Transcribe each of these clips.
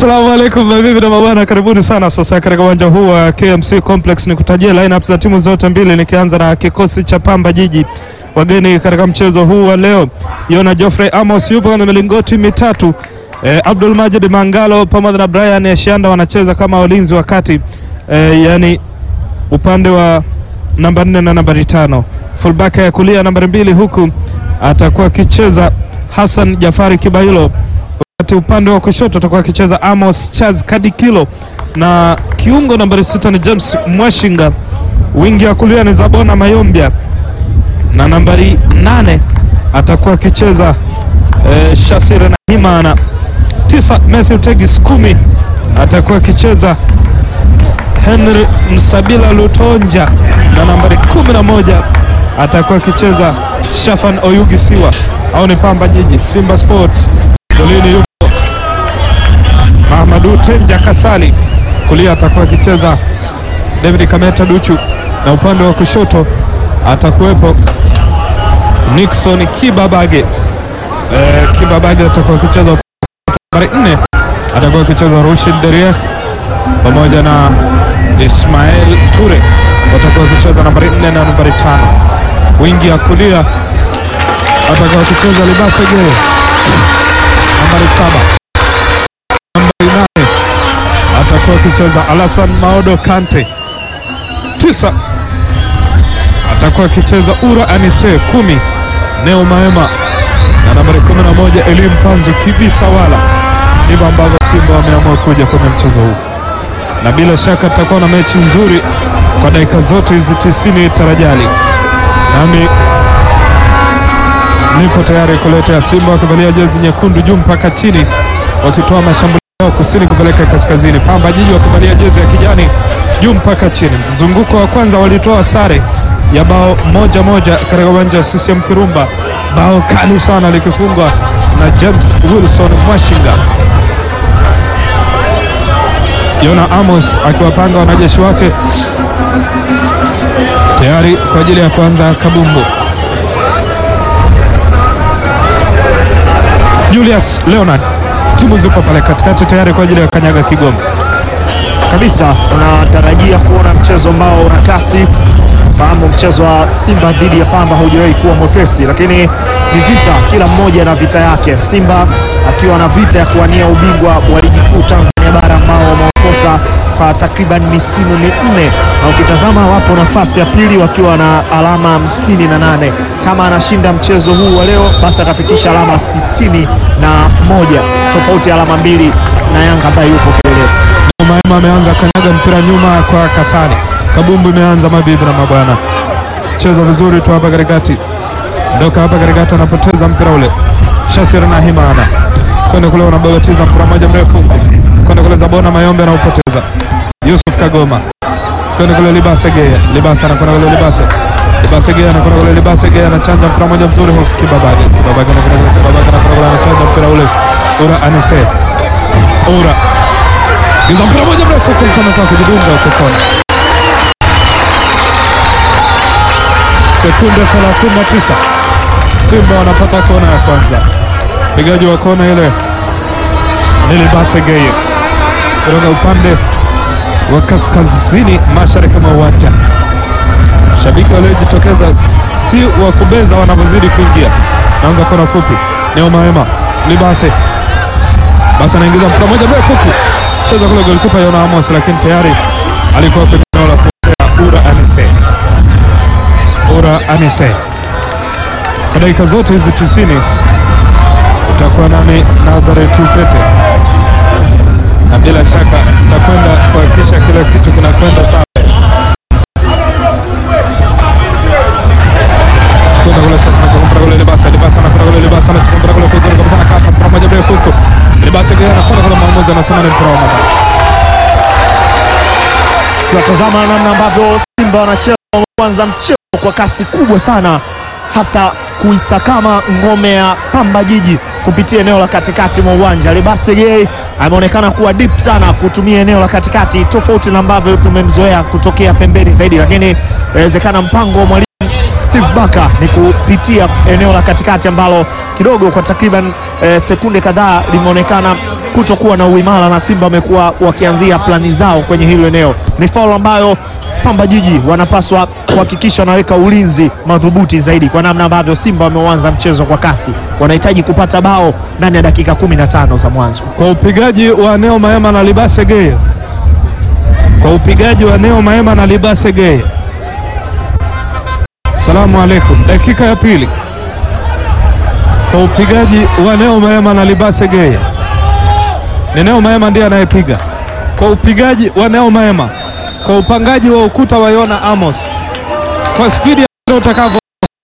Assalamu alaikum mabibi na mabwana, karibuni sana sasa katika uwanja huu wa KMC Complex. Ni kutajia lineup za timu zote mbili, nikianza na kikosi cha Pamba Jiji. Wageni katika mchezo huu wa leo, Yona Geoffrey Amos yupo na milingoti mitatu. Eh, Abdul Majid Mangalo pamoja na Brian Eshanda wanacheza kama walinzi wa kati eh, yani upande wa namba nne na nambari tano. Fullback ya kulia nambari mbili, huku atakuwa akicheza Hassan Jafari Kibailo wakati upande wa kushoto atakuwa akicheza Amos Charles Kadikilo na kiungo nambari sita ni James Mwashinga. Wingi ya kulia ni Zabona Mayombia na nambari nane atakuwa akicheza eh, Shasira na Himana. Tisa Matthew Tegis, kumi atakuwa akicheza Henry Msabila Lutonja na nambari kumi na moja atakuwa akicheza Shafan Oyugi Siwa au ni Pamba Jiji. Simba Sports golini yupo Mahamadu Tenja Kasali, kulia atakuwa akicheza David Kameta Duchu na upande wa kushoto atakuwepo Nixon Kibabage. Eh, Kibabage atakuwa akicheza nambari nne atakuwa akicheza Rushid Derieh pamoja na Ismail Ture watakuwa wakicheza nambari nne na nambari tano. Wingi ya kulia atakuwa akicheza Libase Geye nambari saba. Nambari nane atakuwa akicheza Alasan Maodo Kante. Tisa atakuwa akicheza Ura Anise. Kumi Neo Maema na nambari kumi na moja Elim Panzu Kibisa wala. Ndivyo ambavyo Simba wameamua kuja kwenye mchezo huu na bila shaka tutakuwa na mechi nzuri kwa dakika zote hizi tisini tarajali, nami nipo tayari kuletea Simba wakivalia jezi nyekundu juu mpaka chini, wakitoa mashambulio yao kusini kupeleka kaskazini. Pamba Jiji wakivalia jezi ya kijani juu mpaka chini. Mzunguko wa kwanza walitoa sare ya bao moja moja katika uwanja wa CCM Kirumba, bao kali sana likifungwa na James Wilson Mwashinga. Yona Amos akiwapanga wanajeshi wake tayari kwa ajili ya kuanza kabumbu. Julius Leonard, timu zipo pale katikati tayari kwa ajili ya kanyaga Kigoma kabisa. Unatarajia kuona mchezo ambao una kasi. Fahamu mchezo wa Simba dhidi ya Pamba haujawahi kuwa mwepesi, lakini ni vita, kila mmoja na vita yake. Simba akiwa na vita ya kuwania ubingwa wa ligi kuu Tanzania bara ambao wameokosa kwa takriban misimu minne, na ukitazama wapo nafasi ya pili wakiwa na alama hamsini na nane. Kama anashinda mchezo huu wa leo, basi atafikisha alama sitini na moja, tofauti ya alama mbili na Yanga ambaye yupo kileleni. Maema ameanza kanyaga mpira nyuma kwa Kasani. Kabumbu imeanza, mabibi na mabwana, cheza vizuri tu hapa katikati, ndoka hapa katikati, anapoteza mpira ule. Shasir na Himana kwenda kule, unabagatiza mpira moja mrefu kwenda kule, Zabona Mayombe anaupoteza. Yusuf Kagoma kwenda kule, Libase Gea, Libase anakwenda kule, Libase Libase Gea anakwenda kule, Libase Gea anachanja mpira moja mzuri huko, Kibabage Kibabage anakwenda kule, Kibabage anakwenda kule, anachanja mpira ule, Ura Anise Ura Giza mpira moja mrefu kumkana kwa kujidunga huko kona. Sekunde 39 Simba wanapata kona ya kwanza. Pigaji wa kona ile ni Libase Geye kutoka upande wa kaskazini mashariki mwa uwanja. Shabiki waliojitokeza si wa kubeza wanavyozidi kuingia. Naanza kona fupi, Neo Maema Libase basi anaingiza mpira moja mrefu cheza kule golikipa Yona Amos, lakini tayari alikuwa kwenye eneo la kutea Ura Anise. Ura Anise, kwa dakika zote hizi tisini utakuwa nami Nazareth Upete, na bila shaka tutakwenda kuhakikisha kila kitu kinakwenda sawa. Kwenda kule sasa, nachokumpira kule Libasa, Libasa anakwenda kule Libasa, anachokumpira kule kuzuri kabisa, nakata mpira moja mrefu huko Libasa Gea anakwenda kule, mwamuzi anasema ni mpira wa madhara. Tunatazama namna ambavyo Simba wanacheza kwanza mchezo kwa kasi kubwa sana, hasa kuisakama ngome ya Pamba Jiji kupitia eneo la katikati mwa uwanja. Libase Gay ameonekana kuwa deep sana kutumia eneo la katikati, tofauti na ambavyo tumemzoea kutokea pembeni zaidi, lakini inawezekana mpango wa mwalimu Steve Baka ni kupitia eneo la katikati ambalo kidogo kwa takriban eh, sekunde kadhaa limeonekana kutokuwa na uimara na Simba wamekuwa wakianzia plani zao kwenye hilo eneo. Ni faulu ambayo Pamba Jiji wanapaswa kuhakikisha wanaweka ulinzi madhubuti zaidi, kwa namna ambavyo Simba wameuanza mchezo kwa kasi. Wanahitaji kupata bao ndani ya dakika 15 za mwanzo. kwa upigaji wa Neo Maema na Libase Geye, kwa upigaji wa Neo Maema na Libase Geye. Salamu alaikum, dakika ya pili, kwa upigaji wa Neo Maema na Libase Geye. Ni Neo Maema ndiye anayepiga kwa upigaji wa Neo Maema, kwa upangaji wa ukuta wa Yona Amos, kwa spidi ya utakavyo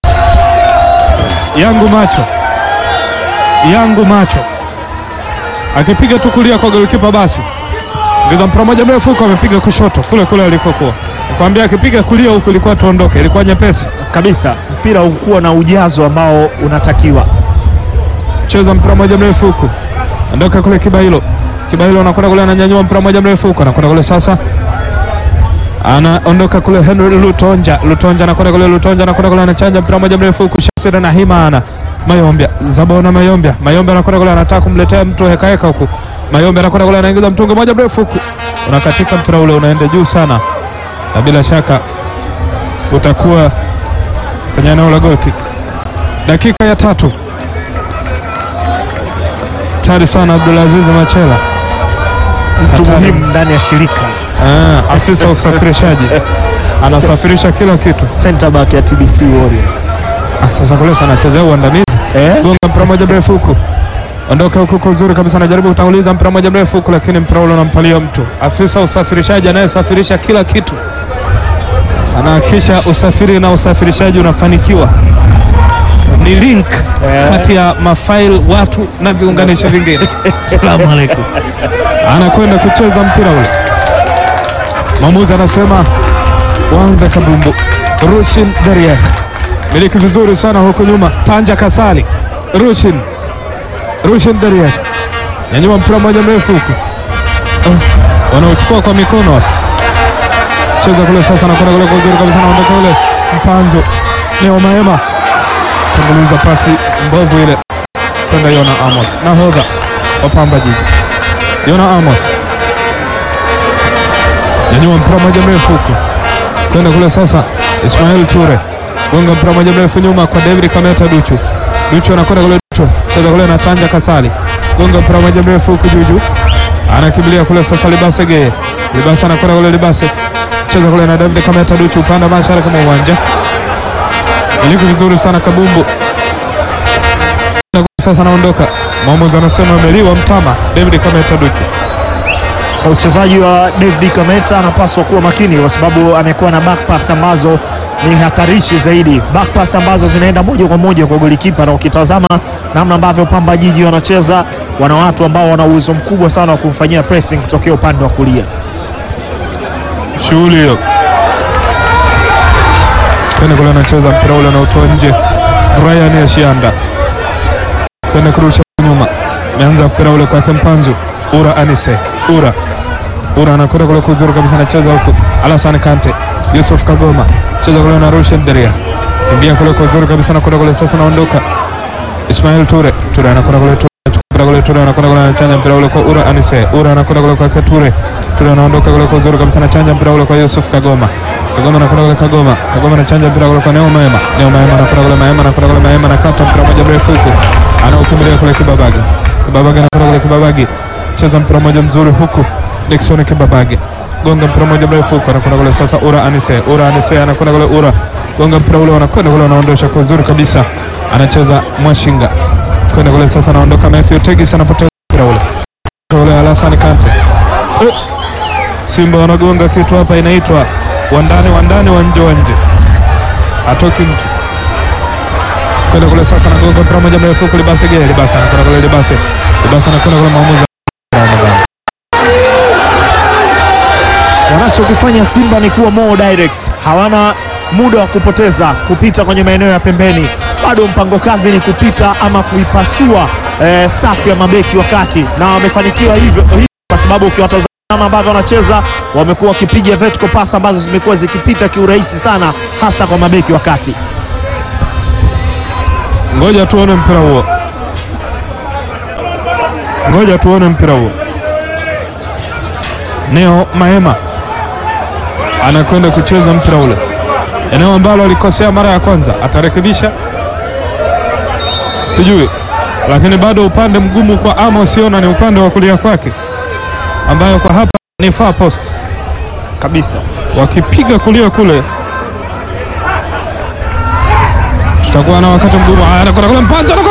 yangu macho yangu macho akipiga tu kulia kwa golikipa basi ngeza mpira moja mrefu huko, amepiga kushoto kule kule alikokuwa. Nikwambia akipiga kulia huko ilikuwa tuondoke, ilikuwa nyepesi Kabisa, mpira ukuwa na ujazo ambao unatakiwa. cheza mpira moja mrefu huku, ondoka kule Kibailo. Kibailo anakwenda kule, ananyanyua mpira moja mrefu huku, anakwenda kule sasa, anaondoka kule Henry Lutonja. Lutonja anakwenda kule, Lutonja anakwenda kule, anachanja mpira moja mrefu huku, Shasira na Himana Mayombia, Zabona Mayombia, Mayombia anakwenda kule, anataka kumletea mtu heka heka huku. Mayombia anakwenda kule, anaingiza mtungi moja mrefu huku, unakatika mpira ule, unaenda juu sana, na bila shaka utakuwa kwenye eneo la goal kick. Dakika ya tatu tayari sana Abdulaziz Machela Mtu Hatari. muhimu ndani ya shirika, ah, afisa usafirishaji anasafirisha kila kitu. center back ya TBC Warriors. Ah, sasa kule sana anachezea uandamizi, Eh? gonga mpira moja mrefu huku, ondoka huku kwa uzuri kabisa, anajaribu kutanguliza mpira moja mrefu huku, lakini mpira ule unampalia mtu. Afisa usafirishaji anayesafirisha kila kitu anahakikisha usafiri na usafirishaji unafanikiwa. Ni link Eh. kati ya mafaili watu na viunganishi vingine. Asalamu alaikum. anakwenda kucheza mpira ule. Mwamuzi anasema wanze kabumbu. Rushin Derieh miliki vizuri sana huku nyuma, Tanja Kasali, Rushin Rushin Derieh nyanyua mpira mmoja mrefu huku, oh, wanaochukua kwa mikono hapa. cheza kule sasa, nakwenda kule kwa uzuri kabisa, naondoka kule Mpanzo Neo Maema tanguliza pasi mbovu ile kwenda Yona Amos, nahodha wa Pamba Jiji Yona Amos nyanyua mpira moja mrefu huku kwenda kule sasa, Ismail Ture gonga mpira moja mrefu nyuma kwa David Kameta Duchu. Duchu anakwenda kule, Duchu cheza kule na Tanja Kasali, gonga mpira moja mrefu huku juju, anakimbilia kule sasa, Libase Geye, Libase anakwenda kule, Libase cheza kule na David Kameta Duchu, upande mashariki mwa uwanja, iliki vizuri sana Kabumbu sasa anaondoka, mwamuzi anasema ameliwa mtama David Kameta Duchu. Kwa uchezaji wa David Kameta anapaswa kuwa makini kwa sababu amekuwa na back pass ambazo ni hatarishi zaidi, back pass ambazo zinaenda moja kwa moja kwa golikipa, na ukitazama namna ambavyo Pamba Jiji wanacheza, wana watu ambao wana uwezo mkubwa sana wa kumfanyia pressing kutokea upande wa kulia. shughuli hiyo kwenda kule, anacheza mpira ule unaotoa nje. Ryan Ashianda kwenda kurusha nyuma, ameanza mpira ule kwake Mpanzu Ura Anise Ura Ura anakwenda kule kuzuri kabisa, anacheza huku Alasan Kante Yusuf Kagoma cheza kule na Rushen Deria kimbia kule kuzuri kabisa, anakwenda kule sasa, naondoka Ismail Ture Ture anakwenda kule Ture mpira kule Ture anakwenda kule anachanja mpira ule kwa Ura Anise Ura anakwenda kule kwake Ture Ture anaondoka kule kwa uzuri kabisa, anachanja mpira ule kwa Yusuf Kagoma Kagoma anakwenda kule Kagoma Kagoma anachanja mpira kule kwa Neo Maema Neo Maema anakwenda kule Maema anakwenda kule Maema anakata mpira moja mrefu huku anaukimbilia kule Kibabage Kibabage anakwenda kule Kibabage cheza mpira moja mzuri huku Dickson Kibabage gonga mpira moja mrefu huku anakwenda kule sasa Ura Anise Ura Anise anakwenda kule Ura gonga mpira ule wanakwenda kule wanaondosha kwa uzuri kabisa anacheza Mwashinga kwenda kule sasa anaondoka Matthew Tegis anapoteza mpira ule ule Alasan Kante Eh, Simba wanagonga kitu hapa inaitwa wandani wandani wa nje wa nje atoki mtu kwenda kule sasa anagonga mpira moja mrefu huku Libase Gere Libase anakwenda kule Libase Libase anakwenda kule maamuzi Ramadhani Wanachokifanya Simba ni kuwa more direct, hawana muda wa kupoteza kupita kwenye maeneo ya pembeni. Bado mpango kazi ni kupita ama kuipasua eh, safu ya mabeki wakati, na wamefanikiwa hivyo hivyo, kwa sababu ukiwatazama ambavyo wanacheza, wamekuwa wakipiga vertical pass ambazo zimekuwa zikipita kiurahisi sana, hasa kwa mabeki wakati. Ngoja tuone mpira huo, ngoja tuone mpira huo. Neo Maema anakwenda kucheza mpira ule, eneo ambalo alikosea mara ya kwanza, atarekebisha sijui, lakini bado upande mgumu kwa Amos Yona ni upande wa kulia kwake, ambayo kwa hapa ni far post. kabisa. Wakipiga kulia kule tutakuwa na wakati mgumu. Haya, anakwenda kule Mpanzo anakwenda